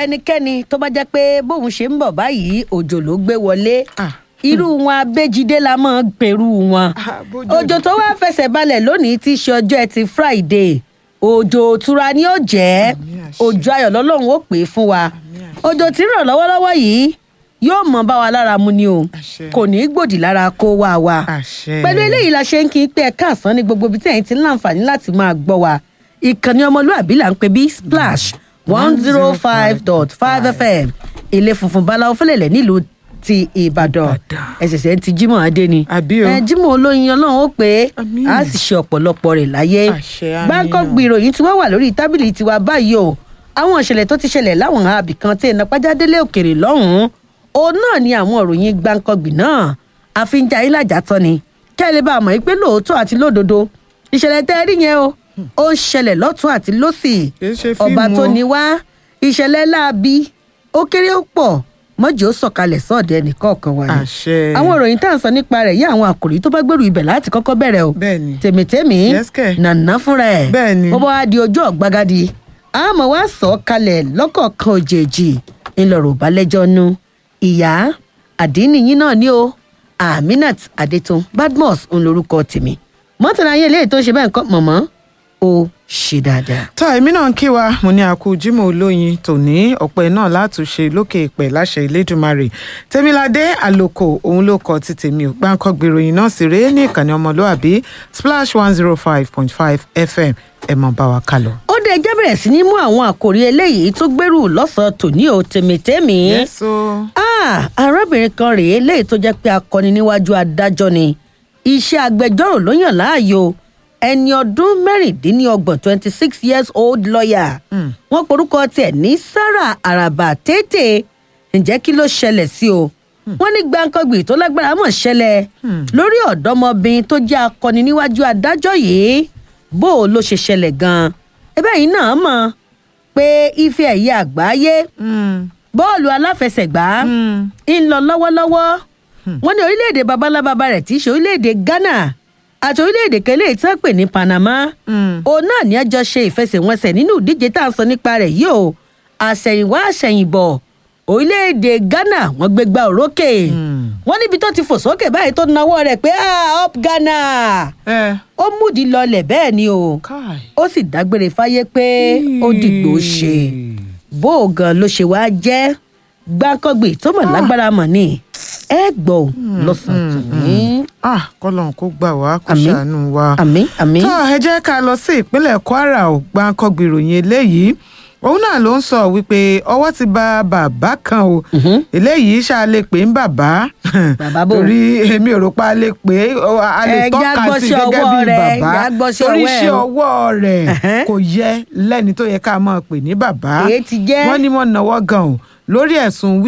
ẹnikẹ́ni tó bá jẹ́ pé bóun ṣe ń bọ̀ báyìí òjò ló gbé wọlé Ah. irú wọn abéjídé la máa ń perú wọn Ah, bójú òjò tó wá fẹsẹ̀ balẹ̀ lónìí tí í ṣe ọjọ́ ẹtì friday òjò òtura ni ó jẹ́ Àmín àṣẹ. òjò ayọ̀ lọ́lọ́run ó pè é fún wa àṣẹ. òjò tí ń rọ̀ lọ́wọ́lọ́wọ́ yìí yóò mọ bá wa lára mu ni o Àṣẹ. kò ní í gbòdì lára kó wá wa àṣẹ. pẹ̀lú eléyìí la ṣe ń kí n pé ẹ̀ka àsán ní gbogbo ibi tí ẹ̀yin ti ń láǹfààní láti máa gbọ́ wa ìkànnì ọmọlúàbí là ń pè bí splash one zero five dot five fm ilé funfun báláwo fẹlẹ̀lẹ̀ nílùú ti ìbàdàn Ìbàdàn. ẹ̀sẹ̀sẹ̀ ti jímọ̀ adé ni Àbí o. ẹ jímọ̀ olóyin ọlọ́run ó pé Àmín. a sì ṣe ọ̀pọ̀lọpọ̀ rẹ̀ láyé Àṣẹ, àmín gbáǹkọ́ o. gbìròyìn tí wọ́n wà lórí tábìlì tiwa báyìí o àwọn ìṣẹ̀lẹ̀ tó ti ṣẹlẹ̀ láwọn àbí kan tí iná pàjádélé òkèrè lọ́hùn-ún òun náà ni àwọn òròyìn gbáǹkọ́gbì náà àfihàn ayé làjà tán ni kẹ́ ẹ lè bá a mọ̀ pé lóòótọ́ àti lódodo ìṣẹ̀lẹ̀ tẹ́ ẹ rí yẹn o ó ń ṣẹlẹ̀ lọ́tún àti lọ́sì Kì í ṣe ọba fíìmù tó o. ní wá ìṣẹ̀lẹ̀ láabi ó kéré ó pọ̀ mọ́jì ó sọ̀kalẹ̀ sọ́ọ̀dẹ̀ nìkọ̀ọ̀kan wa ni àṣẹ. àwọn ìròyìn tá à ń sọ nípa rẹ̀ yí àwọn àkòrí tó bá gbèrú ibẹ̀ láti kọ́kọ́ bẹ̀rẹ̀ o Bẹ́ẹ̀ni. tèmítèmí Yes, kẹ̀. nànà fúnra ẹ̀ Bẹ́ẹ̀ni. bó bá wá di ojú ọ̀gbagadì àmọ́ wá sọ ọ́ kalẹ̀ lọ́kọ̀ọ̀kan òjèèjì ńlọrọ̀ balẹ̀jọ́ nu ìyá àdínníyín náà ni o aminat adetun badmus ń lorúkọ tèmi mọ́tàlá ayé eléyìí tó ṣe bẹ́ẹ̀ ń kọ́ mọ̀mọ́ ó ṣe dáadáa. tọ́ èmi náà ń kí wa mo ní àkú jimoh olóyin tòní ọ̀pẹ náà látúnṣe lókè ìpẹ́ láṣẹ ìlédùmarè tèmiládé àlòkò òun ló kọ ti tèmi ò gbáǹkọ́ gbèròyìn náà sì rèé ní ìkànnì ọmọlúàbí splash one zero five point five fm ẹ mọ̀ bá wa kálọ. ó dé ẹjẹ́ bẹ̀rẹ̀ sí ní mú àwọn àkòrí eléyìí tó gbèrú lọ́sàn-án tòní o tèmítèmí. yẹ́sọ. Ah, arábìnrin kan rèé léyìí tó jẹ́ pé akọni níwájú adájọ́ ni iṣẹ́ agbẹjọ́rò ló yàn láàyò ẹni ọdún mẹ́rìndínlọ́gbọ̀n twenty six years old lawyer wọ́n porúkọ tiẹ̀ ní sarah araba tètè ǹjẹ́ kí ló ṣẹlẹ̀ sí o wọ́n ní gbàǹkangbì tó lágbára mọ̀ ṣẹlẹ̀ lórí ọ̀dọ́mọbìnrin tó jẹ́ akọni níwájú adájọ́ yìí bó o ló ṣe ṣẹlẹ̀ gan-an ẹbẹ́ yìí náà mọ̀ pé ife ẹ̀yẹ àgbáyé bọ́ọ̀lù aláfẹsẹ̀gbá ń lọ lọ́wọ́lọ́wọ́ wọ́n ní orílẹ̀-èdè babalábàbà rẹ̀ tí í ṣe orílẹ̀-èdè ghana àti orílẹ̀-èdè kẹlẹ́ tí wọ́n pè ní panama òun náà ní ẹjọ́ ṣe ìfẹsẹ̀wọnsẹ̀ nínú ìdíje tá à ń sọ nípa rẹ̀ yìí o àṣẹ̀yìnwá àṣẹ̀yìnbọ̀ orílẹ̀-èdè ghana wọ́n gbé gbá òrókè wọ́n níbi tó ti fò sókè báyìí tó nawọ́ rẹ̀ pé ah up ghana ẹ ó múdi lọlẹ̀ bẹ́ẹ̀ ni o káì. ó sì dágbére fáyé pé ó dìgbò ṣe bó o gan ló ṣe wáá jẹ́ gbákọ́gbè tó mọ̀ lágbára mọ̀ ni ẹ gbọ́ ò lọ́sàn-án tòní. ah kọ́lọ́n kó gbà wá kó Àmín. ṣàánú wa. àmín àmín. tó ẹ jẹ́ ká lọ sí ìpínlẹ̀ kwara ò gbáǹkọ́gbì ìròyìn eléyìí òun náà ló ń sọ wípé ọwọ́ ti ba bàbá kan o eléyìí ṣáà lè pè ń bàbá Bàbá bò? torí èmi ò rò pa a lè pè é ọ, a lè Ẹ tọ́ka sí jágbọ́sí gẹ́gẹ́ ọwọ́ bí rẹ̀, bàbá jágbọ́sí torí ọwọ́ ẹ̀ iṣẹ́ o. ọwọ́ rẹ̀ Ẹ̀hẹ́n. kò yẹ lẹ́ni tó yẹ ká máa pè ní bàbá Èé ti jẹ́. wọ́n ní wọ́n náwó gan o lórí ẹ̀sùn